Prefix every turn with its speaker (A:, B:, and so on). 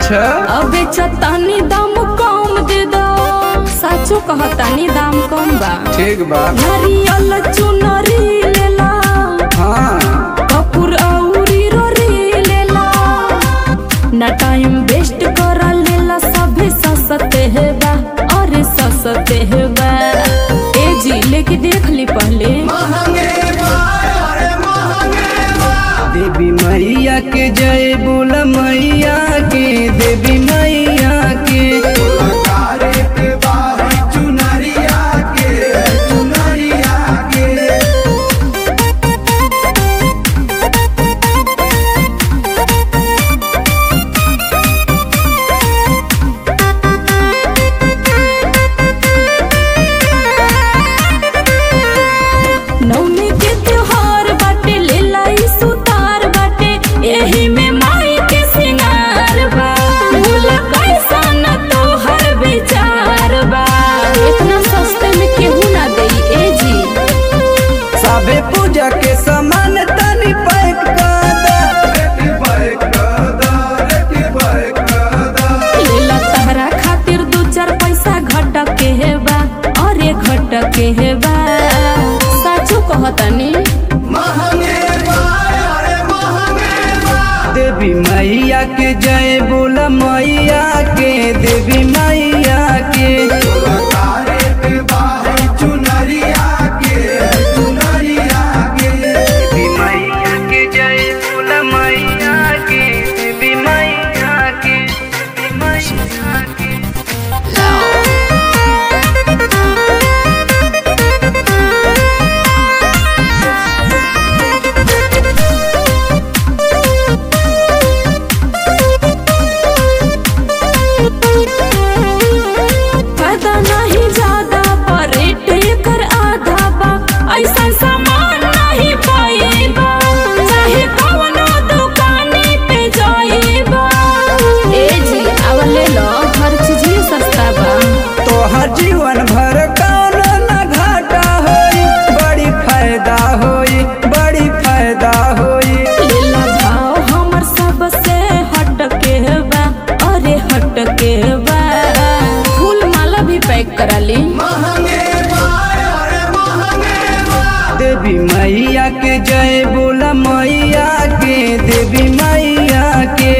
A: अच्छा
B: अबे चतानी दाम कम दे दो साचो कहतानी दाम कम बा
A: ठीक बा
B: नारियल चुनरी लेला
A: हाँ
B: कपूर औरी रोरी लेला ना टाइम वेस्ट करा लेला सभे ससते है बा अरे ससते है बा ए जी लेके देख ली पहले
A: देवी मैया के जय बोल मैया के देवी मैया के
B: नवमी के त्योहार बाटे लेला ई सुतार बाटे एही में माई के सिंगार बा भूला कैसा न तोहर विचार बा इतना सस्ते में केहू ना देई ए जी
A: सबे पूजा के सामान तनी पैक
B: लेला तहरा खातिर दू चार पैसा घट के है बा अरे घट के है बा साचो कहतनी
A: देवी मैया के जय बोल मैया के देवी मैया के देवी मैया के जय बोल मैया के देवी मैया के देवी मैया के
B: फायदा नहीं ज्यादा पर रेट एकर आधा बा ऐसा सामान नहीं पाएबा चाहे कवनो दुकानी पे जाएबा ए जी अब ले लो हर चीज ही सस्ता बा
A: तोहर जीवन भर कौनो न घाटा होई बड़ी फायदा होई बड़ी फायदा होई
B: लेला भाव हमर सबसे हट के बा अरे हट के बा फूल माला भी पैक करा ली
A: देवी मैया के जय बोला मैया के देवी मैया के